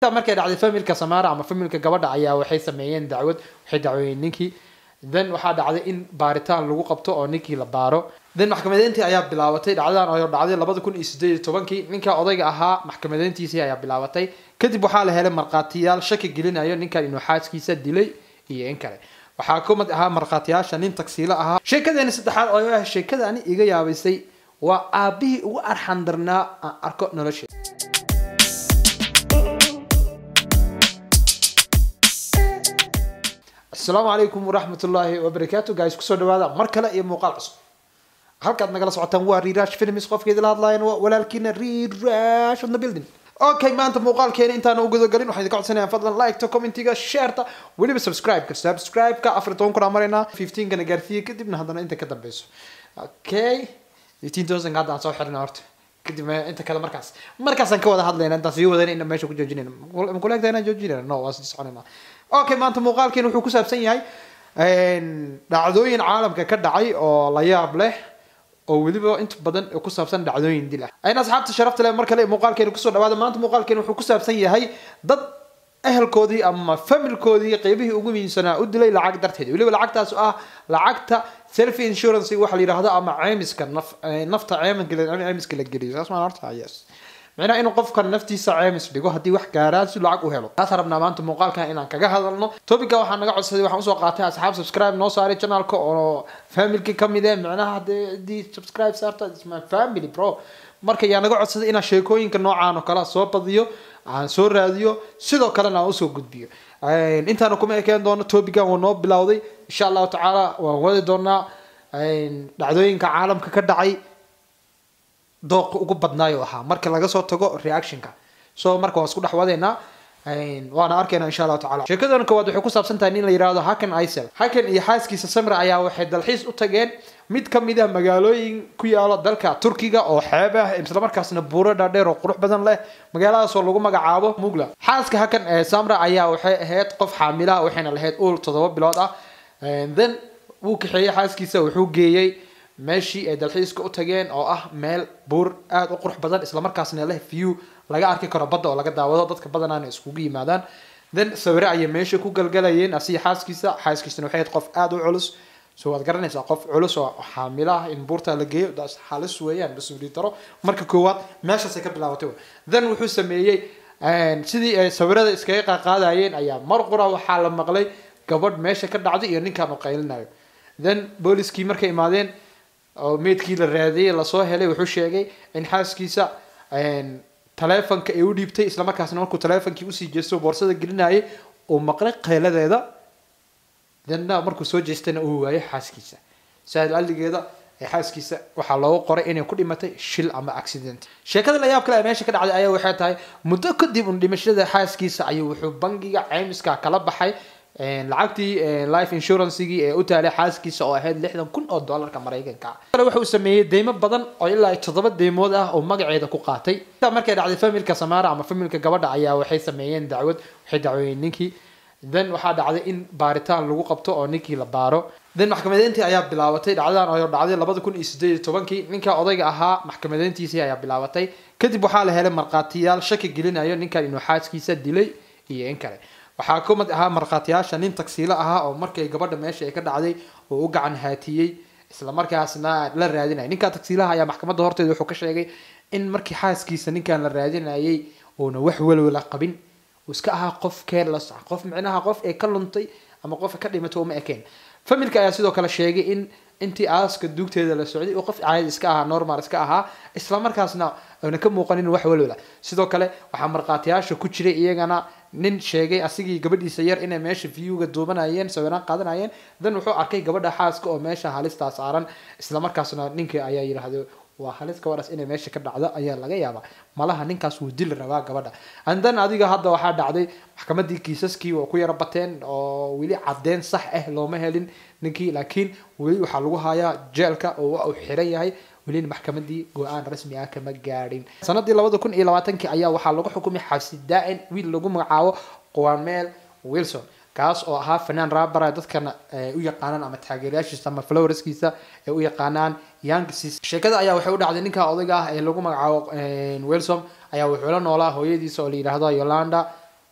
markay dhacday familka samara ama familka gabadha ayaa waxay sameeyeen dacwad waxay dacweeyeen ninkii then waxaa dhacday in baaritaan lagu qabto oo ninkii la baaro then maxkamadeyntii ayaa bilaabatay dhacdadan oo dhacday labada kun iyo sideed iyo tobankii ninka odayga ahaa maxkamadeyntiisii ayaa bilaabatay kadib waxaa la helay markhaatiyaal shaki gelinayo ninkan inuu xaaskiisa dilay iyo in kale waxaa ka mid ahaa markhaatiyaasha nin tagsiilo ahaa sheekadeeni saddexaad oo ah sheekada ani iga yaabaysay waa aabihii ugu arxandarnaa aan arko nolosheeda asalaamu calaykum waraxmatullaahi wabarakaatu guys kusoo dhawaada mar kale iyo muuqaal cusub halkaad nagala socotaan waa rirash films qofkeedi la hadlayan waa walaalkiina rirash on the building okay maanta muuqaalkeena intaan u gudagalin waxaan idinka codsanayaan fadlan liketa commentiga shareta weliba subscribe-ka subscribe-ka afar iyo toban kun aan maraynaa fifteenkana gaarsiiya kadibna haddana inta ka dambeyso okay fifteen thousand hadda aan soo xirina horta kadib inta kale markaas markaasaan ka wada hadlayna intaan sii wadayna inaan meesha ku joojinayna makuleegtaa inaan joojinayna no waa sii soconayna okay maanta muuqaalkeena wuxuu ku saabsan yahay dhacdooyin caalamka ka dhacay oo la yaab leh oo weliba inta badan ku saabsan dhacdooyin dil ah ayna asxaabta sharafta leh mar kale muuqaalkeena kusoo dhawaada maanta muuqaalkeena wuxuu ku saabsan yahay dad ehelkoodii ama familkoodii qeybihii ugu muhiimsanaa u dilay lacag darteed weliba lacagtaas oo ah lacagta self insurance waxa la yidhaahdo ama ceymiska naf nafta ceymiska ceymiska la geliyo saas maan horta yes macnaha inuu qofka naftiisa ceymis dhigo haddii wax gaaraan si lacag u helo taasaan rabnaa maanta muuqaalkan inaan kaga hadalno topica waxaa naga codsaday waxaan usoo qaatay asxaab subscribe noo saaray channelka oo familki kamid eh macnaha haddii subscribe saarta is my family bro marka yaa naga codsaday inaan sheekooyinka noocaan oo kale soo badiyo aan soo raadiyo sidoo kalena aan usoo gudbiyo intaana kuma ekeen doono topican waa noo bilowday insha allahu tacaala waan wadi doonaa dhacdooyinka caalamka ka dhacay dooqa ugu badnaayo ahaa marka laga soo tago reactionka so marka waan isku dhex wadaynaa waana arkaynaa insha allahu tacala sheekadan koowaad waxay ku saabsan tahay nin la yihahdo hakan isel hakan iyo xaaskiisa samra ayaa waxay dalxiis u tageen mid kamid ah magaalooyin ku yaalo dalka turkiga oo xeeb ah islamarkaasna buuro dhaadheer oo qurux badan leh magaaladaasoo lagu magacaabo mugla xaaska hakan ee samra ayaa waxay ahayd qof xaamilaha waxayna lahayd uul toddoba bilood ah then wuu kaxeeyey xaaskiisa wuxuu geeyey meeshii ay dalxiiska u tageen oo ah meel buur aada u qurux badan islamarkaasna leh view laga arki karo badda oo laga daawado dadka badanaana iskugu yimaadaan then sawire ayay meesha ku galgalayeen asiga xaaskiisa xaaskiisana waxay ahayd qof aada u culus so waad garanaysaa qof culus oo xaamilo ah in buurta la geeyo daas halis weeyaan mas-uuliyad daro marka koowaad meeshaasay ka bilaabatay then wuxuu sameeyey sidii ay sawirada iskaga qaqaadayeen ayaa mar qura waxaa la maqlay gabadh meesha ka dhacday iyo ninkaan u qaylinayo then booliskii markay imaadeen oo meydkii la raadiyey lasoo helay wuxuu sheegay in xaaskiisa taleefonka ay u dhiibtay islamarkaasna markuu taleefonkii usii jeesto boorsada gelinayay uu maqlay qeeladeeda dena markuu soo jeestana uu waayay xaaskiisa saal aligeeda xaaskiisa waxaa loogu qoray inay ku dhimatay shil ama accident sheekada layaab kale ee meesha ka dhacday ayaa waxay tahay muddo kadib un dhimashada xaaskiisa ayuu wuxuu bangiga ceymiska kala baxay lacagtii life insurancegii ee u taalay xaaskiisa oo ahayd lixdan kun oo dollarka maraykanka kale wuxuu sameeyey deymo badan oo ilaa toddoba deymood ah oo magaceeda ku qaatay markay dhacday familka samara ama familka gabadha ayaa waxay sameeyeen dacwad waxay dacweeyeen ninkii then waxaa dhacday in baaritaan lagu qabto oo ninkii la baaro then maxkamadeyntii ayaa bilaabatay dhacdadan oo dhacday labada kun iyo sideed iyo tobankii ninka odayga ahaa maxkamadeyntiisii ayaa bilaabatay kadib waxaa la helay markhaatiyaal shaki gelinayo ninkan inuu xaaskiisa dilay iyo in kale waxaa ka mid ahaa markhaatiyaasha nin tagsiilo ahaa oo markay gabadha meesha ay ka dhacday oo u gacan haatiyey islamarkaasna la raadinaya ninka tagsiilaha ayaa maxkamadda horteeda wuxuu ka sheegay in markii xaaskiisa ninkan la raadinayay uuna wax walwala qabin uu iska ahaa qof careless ah qof micnaha qof ee ka luntay ama qof ka dhimatay uma ekeen familka ayaa sidoo kale sheegay in intii aaska duugteeda la socday oo qof caadi iska ahaa normal iska ahaa islamarkaasna aana ka muuqanin wax walwala sidoo kale waxaa markhaatiyaasha ku jiray iyagana nin sheegay asigii gabadhiisa yar inay meesha viewga duubanayeen sawiraan qaadanayeen then wuxuu arkay gabadha xaaska oo meesha halistaa saaran islamarkaasna ninkii ayaa yidhaahdo waa halis gabadhaas inay meesha ka dhacdo ayaa laga yaabaa malaha ninkaas wuu dili rabaa gabadha andan adiga hadda waxaa dhacday maxkamadii kiisaskii waa ku yara bateen oo weli caddeyn sax ah looma helin ninkii laakiin weli waxaa lagu hayaa jeelka oo waa uu xiran yahay welina maxkamadii go-aan rasmi ah kama gaadhin sanadii labada kun iyo labaatankii ayaa waxaa lagu xukumay xabsi daa-in wiil lagu magacaabo qwamel wilson kaas oo ahaa fanaan rabara dadkana u yaqaanaan ama taageerayaashiisa ama flowerskiisa ay u yaqaanaan youngsis sheekada ayaa waxay u dhacday ninka odayga ah ee lagu magacaabo wilson ayaa wuxuu la noolaa hooyadiisa oo la yidhaahdo yolanda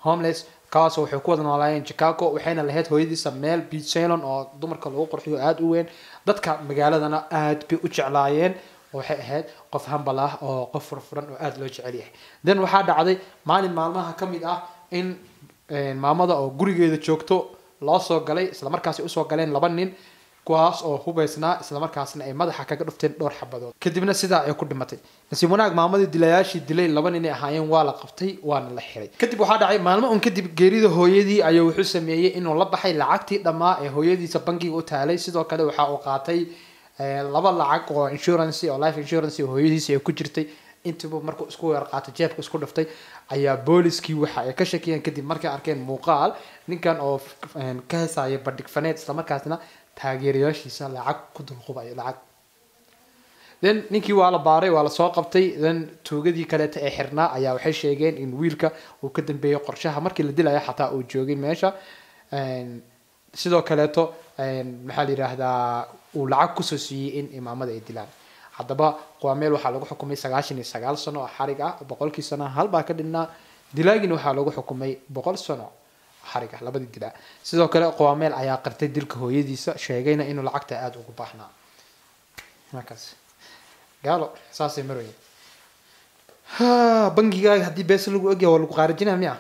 homeless kaas waxay ku wada noolaayeen chicago waxayna lahayd hooyadiisa meel beach salon oo dumarka lagu qurxiyo aada u weyn dadka magaaladana aada bay u jeclaayeen waxay ahayd qof hambal ah oo qof furfuran oo aada loo jecel yahay then waxaa dhacday maalin maalmaha ka mid ah in maamada oo gurigeeda joogto loo soo galay islamarkaasi usoo galeen laba nin kuwaas oo hubaysnaa islamarkaasna ay madaxa kaga dhufteen dhowr xabadood kadibna sidaa ay ku dhimatay nasiib wanaag maamadii dilayaashii dilay laba nin ay ahaayeen waa la qabtay waana la xiray kadib waxaa dhacay maalmo un kadib geerida hooyadii ayuu wuxuu sameeyey inuu la baxay lacagtii dhammaa ee hooyadiisa bankiga u taalay sidoo kale waxa uu qaatay laba lacag oo insurance oo life insurance oo hooyadiisa ay ku jirtay intiiba markuu isku weer qaatay jeebka isku dhiftay ayaa booliskii waxa ay ka shakiyeen kadib markay arkeen muuqaal ninkan oo ka heesaya bandhig faneed islamarkaasna taageerayaashiisa lacag ku dulqubayo lacag then ninkii waa la baaray waa lasoo qabtay then tuugadii kaleeta ee xirnaa ayaa waxay sheegeen in wiilka uu ka dambeeyay qorshaha markii la dilayo xataa uu joogay meesha sidoo kaleeto maxaa la yidhaahdaa uu lacag kusoo siiyey in imaamada ay dilaan haddaba qaameel waxaa lagu xukumay sagaashan iyo sagaal sano oo xarig ah boqolkii sano hal baa ka dhinnaa dilaagina waxaa lagu xukumay boqol sano xarig ah labadii dilaa sidoo kale qaameel ayaa qartay dilka hooyadiisa sheegayna inuu lacagta aada ugu baahnaa markaas gaalo saasay marweye bangigaaga haddii bees lagu ogyahay waa lagu qaarijinaa miya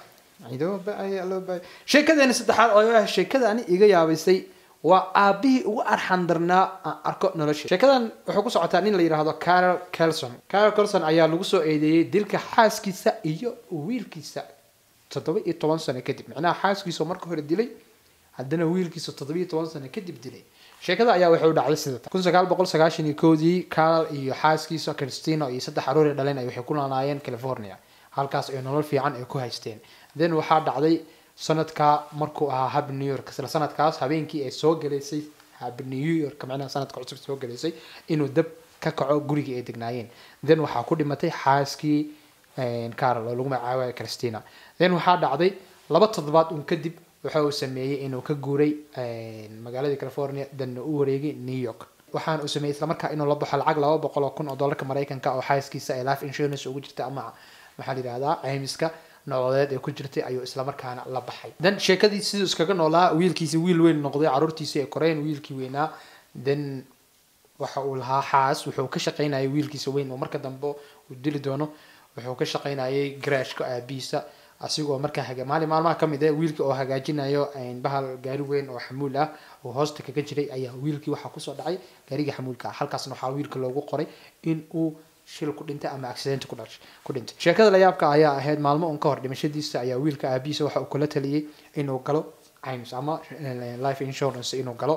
sheekadeeni saddexaad oo sheekadani iga yaabaysay waa aabihii ugu arxan darnaa aan arko nolosha sheekadan wuxuu ku socotaa nin la yidhaahdo carol kelson carol kelson ayaa lagu soo eedeeyey dilka xaaskiisa iyo wiilkiisa toddoba iyo toban sano kadib macnaha xaaskiisa marka hore dilay haddana wiilkiisa toddoba iyo toban sano kadib dilay sheekada ayaa waxay u dhacday sidata kun sagaal boqol sagaashan iyo koodii carol iyo xaaskiisa christina iyo saddex aroori dhaleen ay waxay ku noolaayeen california halkaas ay nolol fiican ay ku haysteen then waxaa dhacday sanadka markuu ahaa hab new york isla sanadkaas habeenkii ay soo galaysay hab new york macnaha sanadka cusub soo galaysay inuu dab ka kaco gurigii ay degnaayeen then waxaa ku dhimatay xaaskii carol oo lagu magacaabayo christina then waxaa dhacday laba toddobaad un kadib waxa uu sameeyey inuu ka guuray magaaladii california danna u wareegay new york waxaana uu sameeyey islamarkaa inuu la baxo lacag laba boqol oo kun oo dollarka maraykanka oo xaaskiisa ay life insurance ugu jirta ama maxaa la yidhahdaa caymiska nololeed ee ku jirtay ayuu islamarkaana la baxay then sheekadii siduu iskaga noolaa wiilkiisi wiil weyn noqday caruurtiisi ay koreen wiilkii weynaa then waxa uu lahaa xaas wuxuu ka shaqaynayay wiilkiisa weyn oo marka dambe uu dili doono wuxuu ka shaqaynayay garaashka aabihiisa asigoo markaa haga maalin maalmaha ka mid ah wiilkii oo hagaajinayo bahal gaari weyn oo xamuul ah oo hoosta kaga jiray ayaa wiilkii waxaa kusoo dhacay gaarigii xamuulka ah halkaasna waxaa wiilka loogu qoray in uu shil ku dhintay ama accident ku dhash ku dhintay sheekada layaabka ayaa ahayd maalmo un ka hor dhimashadiisa ayaa wiilka aabihiisa waxa uu kula taliyey inuu galo caymis ama life insurance inuu galo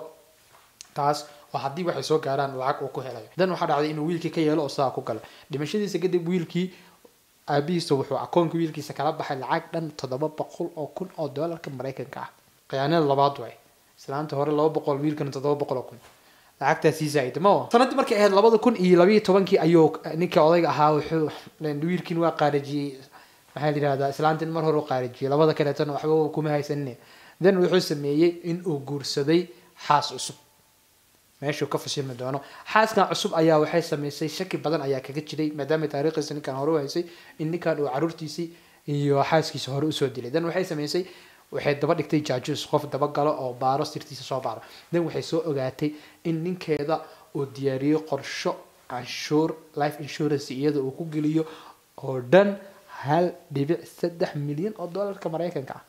taas oo haddii waxay soo gaaraan lacag uu ku helayo dan waxaa dhacday inuu wiilkii ka yeelo oo sidaa ku galo dhimashadiisa kadib wiilkii aabihiisa wuxuu akoonka wiilkiisa kala baxay lacag dhan toddoba boqol oo kun oo doolarka maraykanka ah khiyaanada labaad way islaanta hore laba boqol wiilkana toddoba boqol oo kun lacagtaasii zaaid ma sanadii markay ahayd labada kun iyo labayo tobankii ayuu ninka odayga ahaa wuxuu wiilkiin waa qaarijiyey maxaa la yidhahdaa islaantin mar hore u qaarijiyey labada kaleetana waxba kuma haysanin then wuxuu sameeyey in uu guursaday xaas cusub meeshuu ka fashilmi doono xaaskan cusub ayaa waxay sameysay shaki badan ayaa kaga jiray maadaama taariikhdiisa ninkan hore u haysay in ninkan uu caruurtiisii iyo xaaskiisa hore usoo dilay then waxay sameysay waxay daba dhigtay jaajus qof dabagalo oo baaro sirtiisa soo baaro then waxay soo ogaatay in ninkeeda uu diyaariyey qorsho canshuur life insurance iyada uu ku geliyo oo dhan hal dhibic saddex milyan oo dollarka maraykanka ah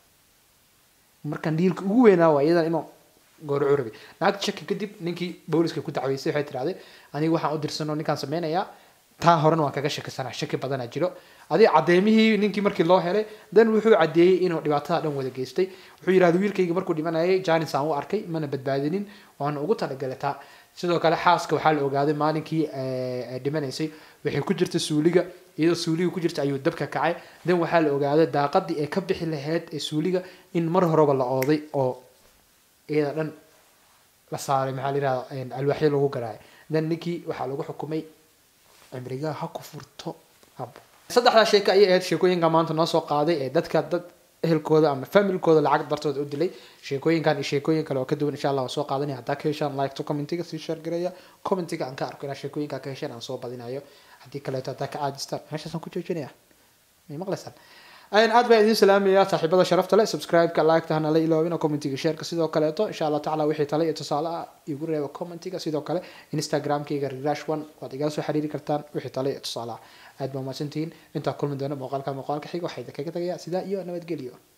markaan dhiilka ugu weynaa waa iyadan inuu goorcu rabay naagta shaki kadib ninkii booliska ku dacweysay waxay tirahday aniga waxaan u dirsanoo ninkaan sameynayaa taa horena waan kaga shakisanaa shaki badanaa jiro adi cadeymihii ninkii markii loo helay dan wuxuu cadeeyey inuu dhibaatada dhan wada geystay wuxuu yidhahda wiilkayga markuu dhimanayay janis aan u arkay mana badbaadinin waana ugu talagalay taa sidoo kale xaaska waxaa la ogaaday maalinkii ay dhimanaysay waxay ku jirta suuliga iyadoo suuliga ku jirta ayuu dabka kacay dan waxaa la ogaaday daaqadii ay ka bixi lahayd ee suuliga in mar horeba la ooday oo iyada dhan la saaray maxaa la yidhahda alwaaxyo lagu garaacay dan ninkii waxaa lagu xukumay cimrigaa ha ku furto abo saddexdaa sheeko ayay ahayd sheekooyinka maanta noo soo qaaday ee dadka dad ehelkooda ama familkooda lacag dartooda u dilay sheekooyinkan iyo sheekooyin kale oo ka duwan insha allah waan soo qaadanaya haddaa ka heshaan like to commentiga sii share gareeya commentiga aan ka arko inaa sheekooyinka ka hesheen aan soo badinayo haddii kaleeto haddaa ka caajistaan meeshaasaan ku joojinaya may maqlaysaan aad baan idiin salaamayaa saaxiibada sharafta leh subscribe-ka like-ta hana la iloobina commentiga shareka sidoo kaleeto insha allah tacala wixii tale iyo tusaale ah igu reeba commentiga sidoo kale instagram-kayga rirash one waad igala soo xiriiri kartaan wixii tale iyo tusaale ah aad baa mahadsantihiin intaa kulmi doona muuqaalka muuqaalka xiga waxaa idinkaga tagayaa sidaa iyo nabadgelyo